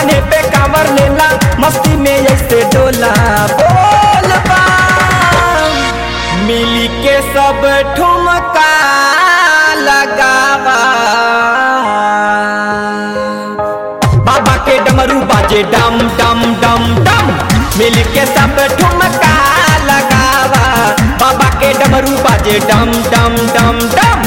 कान्हे पे कांवर लेला मस्ती में ऐसे डोला बोल बम मिली के सब ठुमका लगावा बाबा के डमरू बाजे डम डम डम डम मिल के सब ठुमका लगावा बाबा के डमरू बाजे डम डम डम डम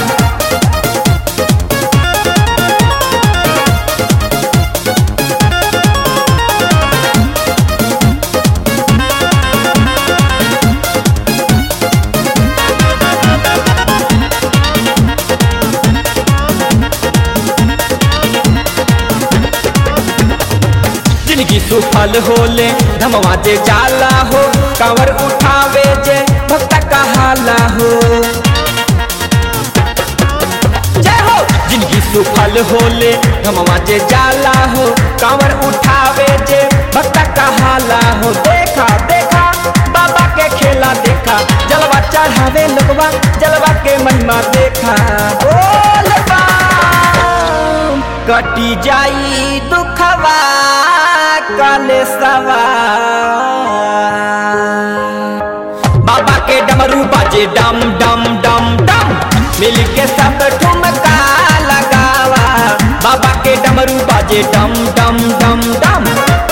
जिंदगी सुफल होले धमवा जे जाला हो कांवर उठावे जे भक्त कहाला हो जय हो जिंदगी सुफल होले धमवा जे जाला हो कांवर उठावे जे भक्त कहाला हो देखा देखा बाबा के खेला देखा जलवा चढ़ावे लोगवा जलवा के महिमा देखा बोल बम कटी जाई दुखवा काले सवा बाबा के डमरू बाजे डम डम डम डम मिल के सब ठुमका लगावा बाबा के डमरू बाजे डम डम डम डम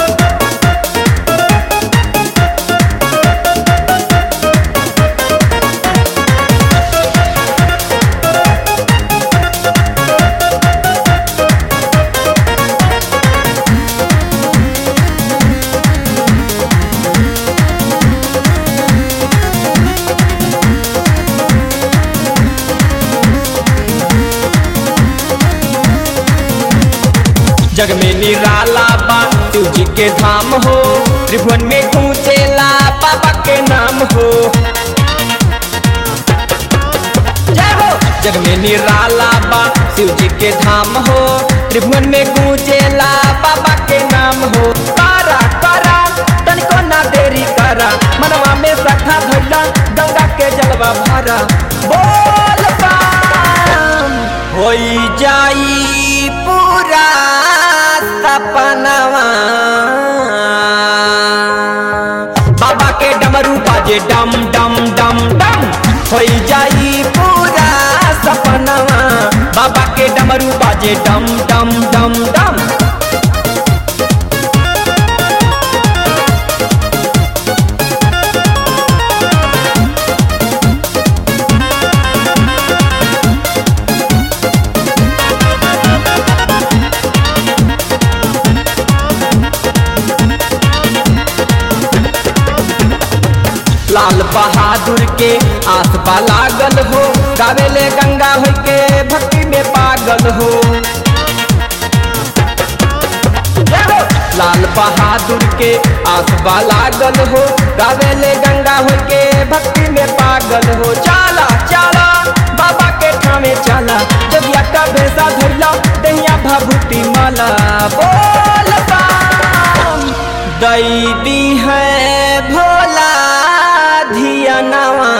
जग में निराला बा शिव जी के धाम हो त्रिभुवन में गूंजेला बाबा के नाम हो जय हो जग में निराला बा शिव जी के धाम हो त्रिभुवन में गूंजेला बाबा के नाम हो कारा कारा तनिको ना देरी करा मनवा में सखा धैला गंगा के जलवा भरा बोल बम होई जाई पूरा सपनवा बाबा के डमरू बाजे डम डम डम डम होई जाई पूरा सपनवा बाबा के डमरू बाजे डम डम डम डम लाल बहादुर के आस बा लागल हो गावेले गंगा हो के भक्ति में पागल हो जय हो। लाल बहादुर के आस बा लागल हो गावेले गंगा हो के भक्ति में पागल हो चाला चाला बाबा के ठामे चला जगिया का भेसा धैला दहिया भभूति माला बोल बम दई दी है भोला धियनवा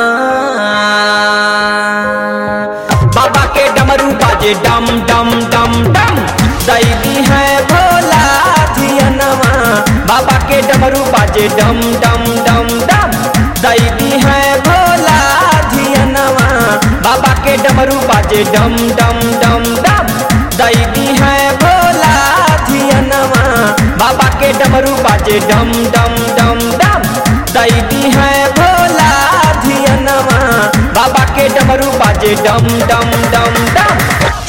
बाबा के डमरू बाजे डम डम डम डम दैदी है भोला धियनवा बाबा के डमरू बाजे डम डम डम डम दैदी है भोला धियनवा बाबा के डमरू बाजे डम डम डम डम दैदी है भोला धियनवा बाबा के डमरू बाजे डम डम डम डम दैदी है भोला धियनवा बाबा के डमरू बाजे डम डम डम डम